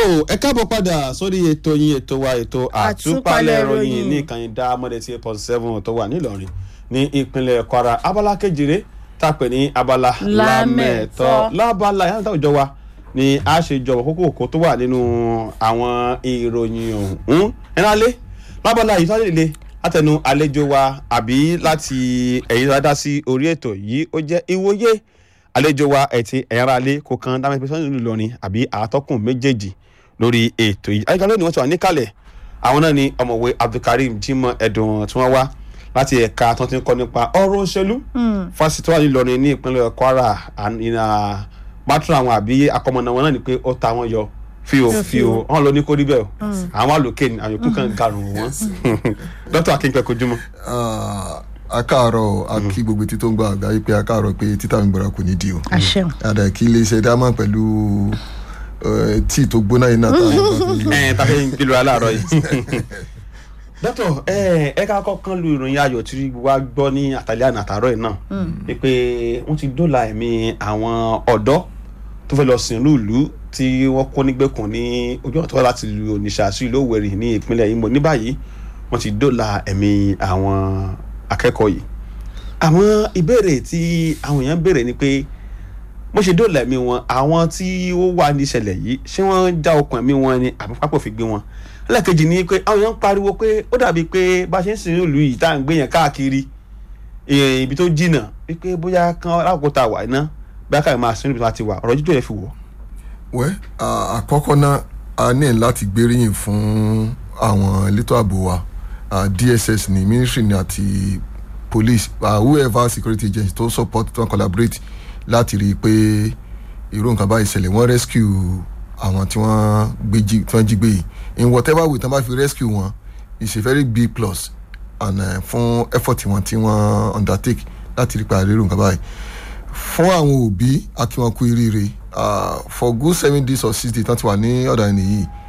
ẹ káàbọ̀ padà sórí ètò yín ètò wa ètò àtúpalẹ̀ Àtúpalẹ̀ ìròyìn ìròyìn. ní ìkànnì dá mọ́dẹ̀ tí eight point seven tó wà nílọrin ní ìpínlẹ̀ kwara abala kejìlé tá a pè ní abala lámẹ̀tọ́ Lámẹ̀tọ́. lábala yàrá ìta òjọ wa ni a ṣe jọ̀wọ́ kókó kó tó wà nínú àwọn ìròyìn ọ̀hún ẹ̀rálé lábala yìí tó lè le látẹnu àlejò wa àbí láti ẹ̀yìn tó dá sí orí ètò yìí ó jẹ́ ìwòye àlejò wa ẹ̀tì ẹ̀yára alẹ́ kò kan dáhùn ìpínlẹ̀ sọ́yìn Ìlọrin àbí àtọ́kùn méjèèjì lórí ètò yìí ayíká lónìí wọ́n ti wà níkàlẹ̀ àwọn náà ni ọ̀mọ̀wé Abdulkareem Jimoh Ẹ̀dùn tí wọ́n wá láti ẹ̀ka tó ti ń kọ́ nípa ọ̀rọ̀ òṣèlú fásitì tó wà nílọrin ní ìpínlẹ̀ Kwara ìnà bátúrò àwọn àbí akọmọ̀nà wọn náà ni pé ó ta wọn yọ fíò fíò wọn lọ ní kó rí bẹ́ẹ̀ o àwọn àlòkè ni àwọn yòókù kan garùn wọn dókítà akínkẹ́ kojúmọ́. Ah, akáàárọ̀ a kí gbogbo etí tó ń gba àgbáyé pé akáàárọ̀ pé títà mi gbọ́dọ̀ kò ní di o. àṣẹun àdà kí iléeṣẹ́ dámà pẹ̀lú eh, tíì tó gbóná yìí náà táwọn bá fi lò. ẹ tàbí kílò aláàárọ̀ yìí. dókítà ẹ ẹ ká kọ́kàn lu ìròyìn ayọ̀ tí wàá gbọ́ ní àtàlẹ́ àná àtàárọ̀ yìí náà ni pé wọ́n ti dóòlà ẹ̀mí àwọn ọ̀dọ́ tó fẹ́ lọ sìn lùlù tí wọ́n kó nígbèkùn ní ojú ọ̀tọ̀ láti lu Onitsha sí ìlú Òwèrì ní ìpínlẹ̀ Imo ní báyìí wọ́n ti dóòlà ẹ̀mí àwọn akẹ́kọ̀ọ́ yìí àwọn ìbéèrè tí àwọn èèyàn béèrè ni pé bó ṣe dóòlà ẹ̀mí wọn àwọn tí ó wà níṣẹ̀lẹ̀ yìí ṣé wọ́n já okùn ẹ̀mí wọn ni àbí pápọ̀ fi gbé wọn ẹlẹ́ẹ̀kejì ni pé àwọn èèyàn ń pariwo pé ó dàbí pé bá a ṣe ń sìn ìlú yìí tá à ń gbé yẹn káàkiri eh, ibi tó jìnnà wípé bóyá kan lákòókò tá a wà iná bóyá káyọ̀ máa sin ibi tó láti wà ọ̀rọ̀ jíjọ́ yẹn fi wọ̀. wẹ́ ah, àkọ́kọ́ náà a ní láti gbéríyìn fún àwọn elétò ààbò wa ah, DSS ní ministry ní àti police ah, whoever security agency tó support tó collaborate láti rí i pé irú nǹkan báyìí ṣẹlẹ̀ wọ́n rescue àwọn tí wọ́n gbé jí tí wọ́n jí gbé yìí in whatever way tí wọ́n bá fi rescue wọn is a very big plus and uh, fún effort wọn tí wọ́n undertake láti rí i pé àrírò nǹkan báyìí fún àwọn òbí akínwọn kú iríire ah, for good seven days or six days tán ti wà ní ọ̀dà ẹni yìí